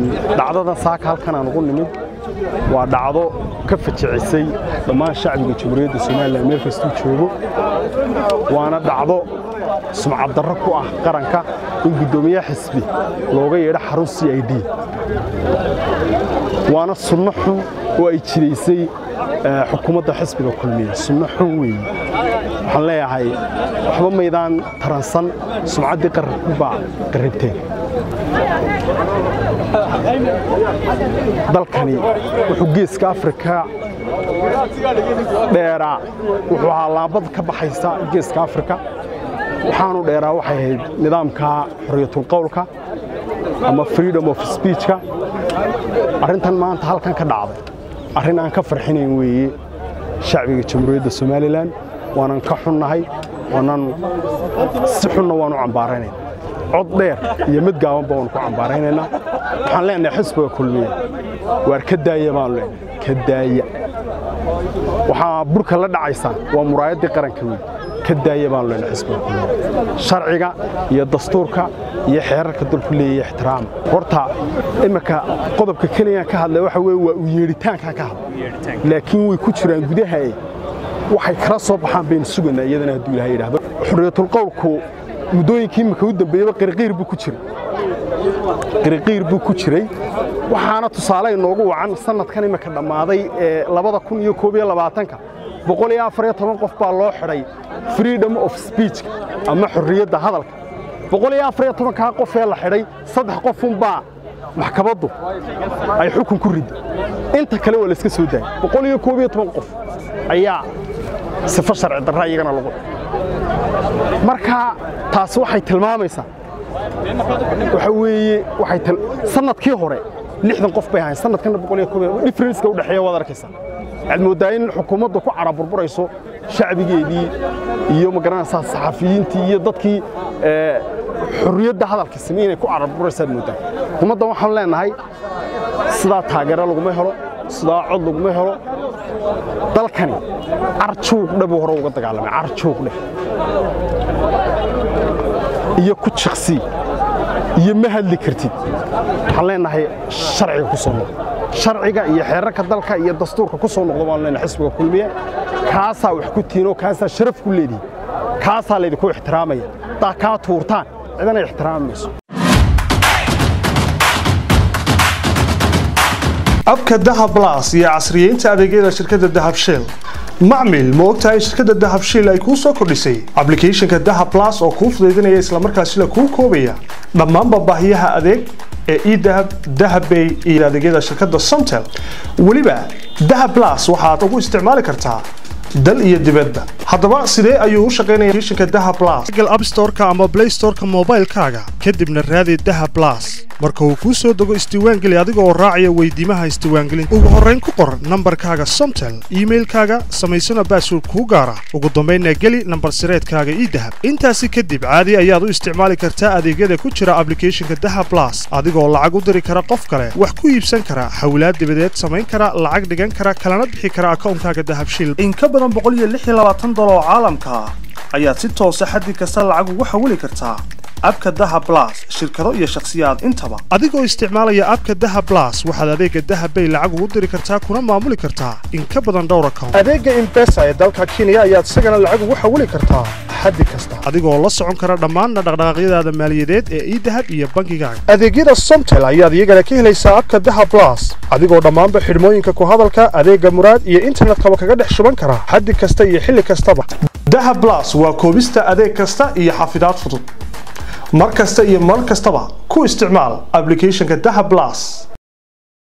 dhacdadan saaka halkan aan ugu nimid waa dhacdo ka fajicisay dhammaan shacbiga jamhuuriyadda somalilan meel kastuu joogo waana dhacdo sumcad darro ku ah qaranka in guddoomiyaha xisbi looga yeedho xarun c i d waana sunno xun oo ay jiraysay xukuumadda xisbiga kulmiya sunno xun weeye waxaan leeyahay waxba maydaan taransan sumcaddii qaranku baa qarribteen dalkani wuxuu geeska afrika dheeraa wuxuu ahaa laambad ka baxaysa geeska afrika waxaanu dheeraa waxay ahayd nidaamka xorriyatulqowlka ama freedom of speechka arrintan maanta halkan ka dhacday arrin aan ka farxinayn weeye shacbiga jamhuuriyadda somalilan waanan ka xunnahay waanan si xunna waanu cambaaraynayn cod dheer iyo mid gaabanba waanu ku cambaaraynaynaa waxaan leenahay xisbiga kulmiya waar ka daaya baanu leenahay ka daaya waxaa burka la dhacaysaan waa muraayaddii qaranka wey ka daaya baanu leenahay xisbiga kulmiya sharciga iyo dastuurka iyo xeerarka dalku leeyahay ixtiraama horta imika qodobka keliyan ka hadlay waxa weye waa u yeedhitaanka ka hadla laakiin way ku jiraan gudaha e waxay kala soo baxaan baynu sugaynaa iyadana hadduu ilahay yidhaahdo xurriyatulqowlku muddooyinkii imika u dambeeyeba qirqiir buu ku jiray qirqiir buu ku jiray waxaana tusaale inoogu wacan sannadkan imika dhammaaday ee labada kun iyo koob iyo labaatanka boqol iyo afar iyo toban qof baa loo xidhay freedom of speechka ama xorriyadda hadalka boqol iyo afar iyo tobankaa qof ee la xidhay saddex qofunbaa maxkamaddu ay xukun ku ridday inta kale waa layska soo daayay boqol iyo koob iyo toban qof ayaa sifo sharci darra iyagana lagu marka taas waxay tilmaamaysaa waxa weeye waxay sannadkii hore lixdan qof bay ahayn sannadkanna boqol iyo koob differenska u dhexeeya waad arkaysaa waxaad mooddaa in xukuumaddu ku cara burburayso shacbigeedii iyo magaranaysaa saxafiyiintii iyo dadkii xorriyadda hadalka samey inay ku cara burburaysaad mooddaa xukuumaddan waxaan leenahay sidaa taageero laguma helo sidaa cod laguma helo dalkani carjuuqdhe buu hore uga dagaalamay carjuuqdhe iyo ku jiqsii iyo ma hadli kartid waxaan leenahay sharciga ku soo noqdo sharciga iyo xeerarka dalka iyo dastuurka ku soo noqdo baanu leenahay xisbiga kulmiye kaasaa wax ku tiinoo kaasaa sharaf ku leedihi kaasaa laydinku ixtiraamaya haddaa kaa tuurtaan cidana ixtiraami mayso abka dahab las iyo casriyeynta adeegyada shirkadda dahab shell macmil ma ogtahay shirkadda dahab shell ay kuu soo kordhisay ablicathonka dahab las oo kuu fudaydinaya islamarkaasina kuu koobaya dhammaanba baahiyaha adeeg ee edahab dahabbay iyo adeegyada shirkadda somtel weliba dahab las waxaad ugu isticmaali kartaa dal iyo dibadda haddaba sidee ayuu u shaqaynaya applicationka dahab plus google app store-ka ama play store-ka moobaylkaaga kadibna raadi dahab plus marka uu kuu soo dego isdiiwaangeli adiga oo raacaya weydiimaha isdiiwaangelinta ugu horrayn ku qor nambarkaaga somtel iimailkaaga samaysana baasword kuu gaara ugu dambaynna geli nambar sireedkaaga ii dahab intaasi kadib caadi ayaad u isticmaali kartaa adeegyada ku jira ablicathonka dahab plus adigoo lacag u diri kara qof kale wax ku iibsan kara hawlaad dibadeed samayn kara lacag dhigan kara kalana bixi kara akawnkaaga dahabshil oo caalamka ah ayaad si toosa xaddi kasta lacag ugu xawili kartaa abka dahab plus shirkado iyo shakhsiyaad intaba adigoo isticmaalaya abka dahab plus waxaad adeega dahab bay lacag ugu diri kartaa kuna maamuli kartaa in ka badan dhowr account adeega imbesa ee dalka kenya ayaad isagana lacag ugu xawili kartaa xaddi kasta adigoo la socon kara dhammaanna dhaqdhaqaaqyadaada maaliyadeed ee idahab iyo bangigaaga adeegyada somtel ayaad iyagana ka helaysaa abka dahab plus adigoo dhammaanba xidhmooyinka ku hadalka adeega muraad iyo internetkaba kaga dhex shuban kara xaddi kasta iyo xilli kastaba dahab plus waa koobista adeeg kasta iyo xafidaad fudud mar kasta iyo mar kastaba ku isticmaal ablicathonka dahab plus